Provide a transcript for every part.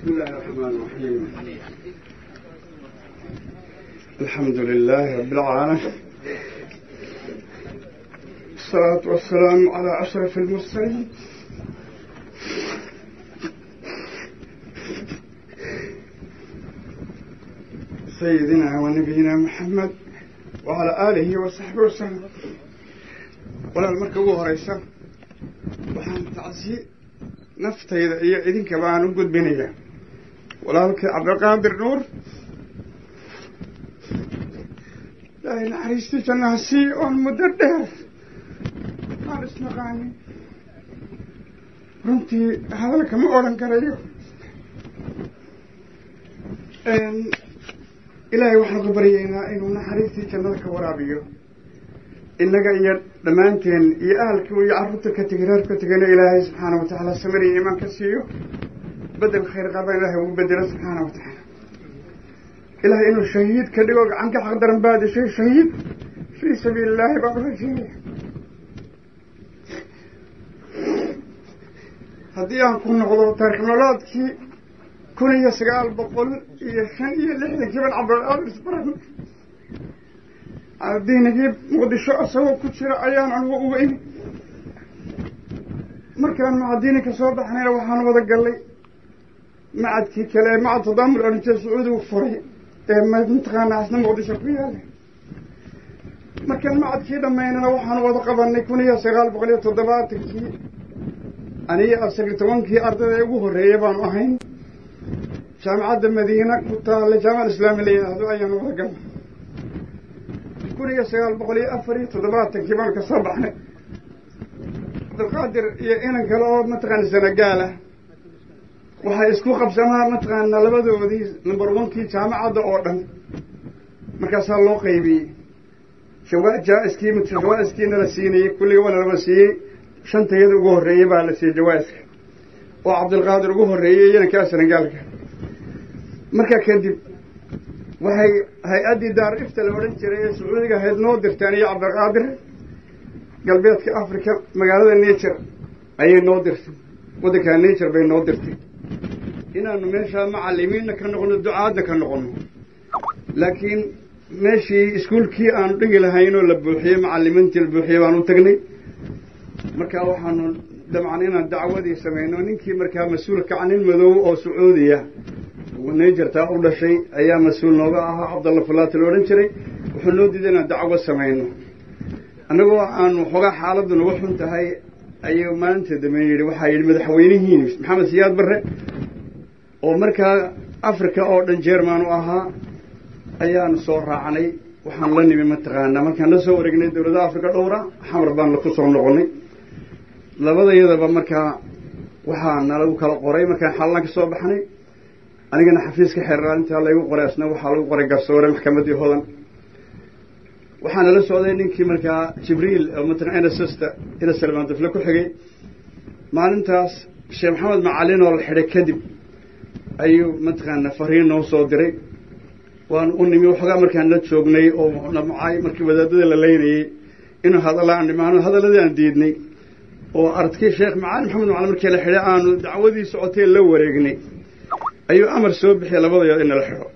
بسم الله الرحمن الرحيم الحمد لله رب العالمين الصلاة والسلام على أشرف المرسلين سيدنا ونبينا محمد وعلى آله وصحبه وسلم ولا المركب هريسة وحان تعزي naftayda iyo idinka baan u gudbinaya walaalkii cabdiqaadir nuur ilaahay naxariistii jannaha sii oon muddo dheer aan isnaqaanin runtii hadalka ma odhan karayo ilaahay waxaan ku baryaynaa inuu naxariistii jannada ka waraabiyo innaga iyo dhammaanteen iyo ahalkii iyo carruurta ka tegay reer ka tegayna ilaahay subxaana wa tacaala samir iyo iimaan ka siiyo bedel khayr qaba ilaahay ugu bedelo subxaana wa tacaala ilaahay inuu shahiid ka dhigo gacan ka xaq daran baadishay shahiid fii sabiili illaahi baan urajeenaya haddii aan ku noqdo taarikh nololaadkii kun iyo sagaal boqol iyo shan iyo lixdankii ban cabdilqaadir isbaran diinigii muqdisho isagoo ku jira ayaan anugu uga imi markaan macadiini ka soo baxnayna waxaan wada gallay macadkii kale ee macad tadaamul odhan jira sacuudigu furay ee mataqaanaa asna muqdisho ku yaala markaan macadkii dhammaynana waxaan wada qabanay kun iyo sagaal boqol iyo toddobaatankii aniyo asagii tobankii ardayda ugu horreeyay baanu ahayn jaamicadda madiina ku taalla jaamaca islaami la yidhaahdo ayaan wada galnay kun iyo sagaal boqol iyo afar iyo toddobaatankii baan ka soo baxnay cabdilqaadir iyo inan kale oo mataqaana sanagaal ah waxay isku qabsanaa mataqaana labadoodii number onkii jaamacadda oo dhan markaasaa loo qaybiyey jawaa jaa-iskii jawaa-iskiina la siinayey kulliga waana laba siiyey shantayada ugu horreeyey baa la siiyey jawaa-iska oo cabdilqaadir ugu horreeyey inankaa sanagaalka markaa kadib waxay hay-addii daar ifta la odhan jiray ee sacuudiga ahayd noo dirteen iyo cabdiqaadir galbeedka africa magaalada nature ayay noo dirtay waddankaa nature bay noo dirtay inaanu meeshaa macalimiinna ka noqono ducaadna ka noqono laakiin meeshii iskuolkii aanu dhigi lahaynoo la buuxiyey macalimiintii la buuxiyey baanu tagnay markaa waxaanu dabcan inaan dacwadii samayno ninkii markaa mas-uulka nin madow oo sacuudiya nayjartaa u dhashay ayaa mas-uul nooga ahaa cabdalla fulaati la odhan jiray wuxuu noo diiday inaan dacwo samayno annagoo aan waxoogaa xaaladdu nagu xun tahay ayuu maalinta dambe yidhi waxaa yidhi madaxweynihiin maxamed siyaad barre oo markaa africa oo dhan jerman u ahaa ayaanu soo raacnay waxaan la nimi mataqaanaa markaan la soo wareegnay dowladda africa dhowra xamar baan ku soo noqonnay labadayadaba markaa waxaa nalagu kala qoray markaan xalaan ka soo baxnay anigana xafiiska xeeraalintaa laygu qoray asna waxaa lagu qoray garsoore maxkamaddii hodan waxaana la socday ninkii markaa jibriil oo mataqan nssta ina salmaan dufle ku xigay maalintaas sheekh maxamed macalin oo la xidhay kadib ayuu mataqaana fariin noo soo diray waan u nimi waxoogaa markaan la joognay oo namcay markii wadaadada la leynayey inuu hadalla aan dhimaano hadalladii aan diidnay oo ardkii sheekh macalin maxamed macalin markii la xidhay aanu dacwadii socotee la wareegnay ayuu amar soo bixiyay labadayood in nala xidho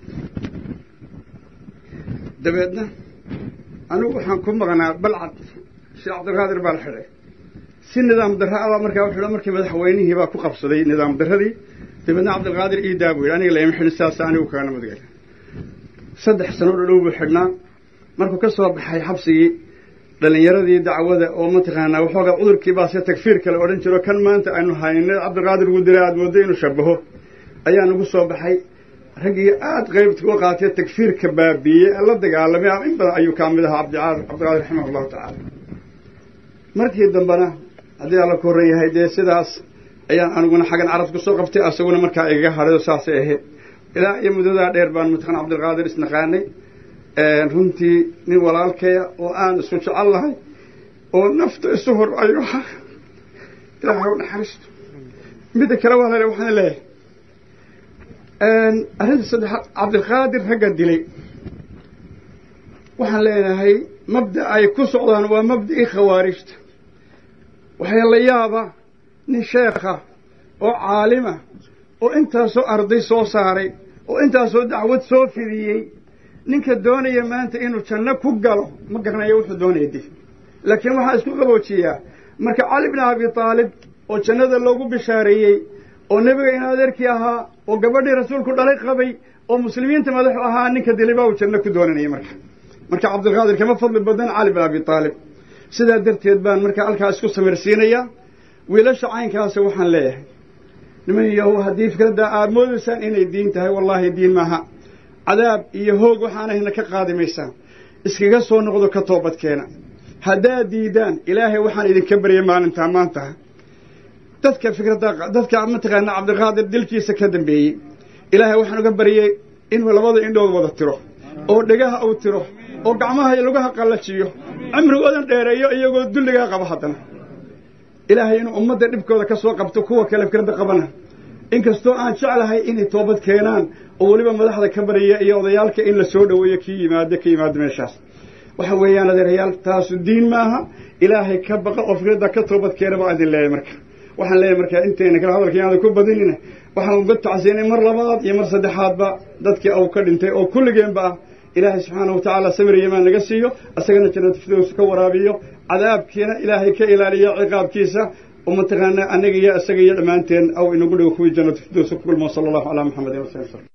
dabeedna anigu waxaan ku maqnaa balcad sheekh cabdiqaadir baa la xidhay si nidaam darra abaa markaa wuxuu markii madaxweynihii baa ku qabsaday nidaam darradii dabeedna cabdilqaadir iidaa buu yidhi aniga lama xidhin sidaasa anigu kaana madgala saddex sano dhadhow buu xidhnaa markuu ka soo baxay xabsigii dhalinyaradii dacwada oo mataqaanaa waxoogaa cudurkii baase tagfiir kale odhan jiro kan maanta aynu hayna cabdiqaadir ugu diray aada mooddo inuu shabaho ayaa nagu soo baxay raggii aada qeybta u qaatee tagfiirka baabiiyey la dagaalamay in badan ayuu kaa mid ahaa cabdiqaadir cabdiqaadir raximah allahu tacaala markii dambena haddii alla ku horran yahay dee sidaas ayaan aniguna xaggan carab kusoo qabtay asaguna markaa igaga hadhay oo saasay ahayd ilaa iyo muddadaa dheer baan mataqan cabdilqaadir isnaqaanay runtii nin walaalkaya oo aan isku jecel lahay oo nafta isu hor ayu ahaa ilaahay u naxariisto midda kale waa lale waxaan leeyahay arrinta saddexaad cabdilqaadir ragga dilay waxaan leenahay mabda ay ku socdaan waa mabda'ii khawaarijta waxaa la yaaba nin sheekha oo caalima oo intaasoo arday soo saaray oo intaasoo dacwad soo fidiyey ninka doonaya maanta inuu janno ku galo ma garanayo wuxuu doonaya dif laakiin waxaa isku qaboojiyaa marka cali bni abi taalib oo jannada loogu bishaareeyey oo nebiga in adeerkii ahaa oo gabadhii rasuulku dhalay qabay oo muslimiinta madaxu ahaa ninka dilibaa uu janno ku doonanayay marka marka cabdilqaadir kama fadli badan cali bin abi taalib sidaa darteed baan marka halkaa isku samirsiinayaa wiilasha caynkaasa waxaan leeyahay niman yahow haddii fikradda aad moodaysaan inay diin tahay wallaahi diin maaha cadaab iyo hoog waxaanahna ka qaadi maysaan iskaga soo noqdo ka toobadkeena haddaad diidaan ilaahay waxaan idinka baryay maalintaa maanta dadka fikradda dadka mataqaana cabdiqaadir dilkiisa ka dambeeyey ilaahay waxaan uga baryey inuu labada indhood wada tiro oo dhegaha uu tiro oo gacmaha iyo lugaha qallajiyo cimrigoodan dheereeyo iyagoo dulligaa qaba haddana ilaahay inuu ummadda dhibkooda ka soo qabto kuwa kale fikradda qabana inkastoo aan jeclahay inay toobad keenaan oo weliba madaxda ka barya iyo odayaalka in la soo dhoweeyo kii yimaado ka yimaado meeshaas waxa weeyaan adeerayaal taasu diin maaha ilaahay ka baqa oo fikradda ka toobad keena baa idin leeyahay marka waxaan leeyahay marka intayna kale hadalka inaada ku badinina waxaan uga tacsiinay mar labaad iyo mar saddexaadba dadkii uu ka dhintay oo kulligeenba ah ilaahay subxaanahu watacaala samir yamaan naga siiyo isagana jannat firdows ka waraabiyo cadaabkiina ilaahay ka ilaaliyo ciqaabkiisa oo mataqaana anaga iyo isaga iyo dhammaanteen aw inagu dhigo kuwii jannat firdows ku kulmo sala allahu calaa maxamedin wasali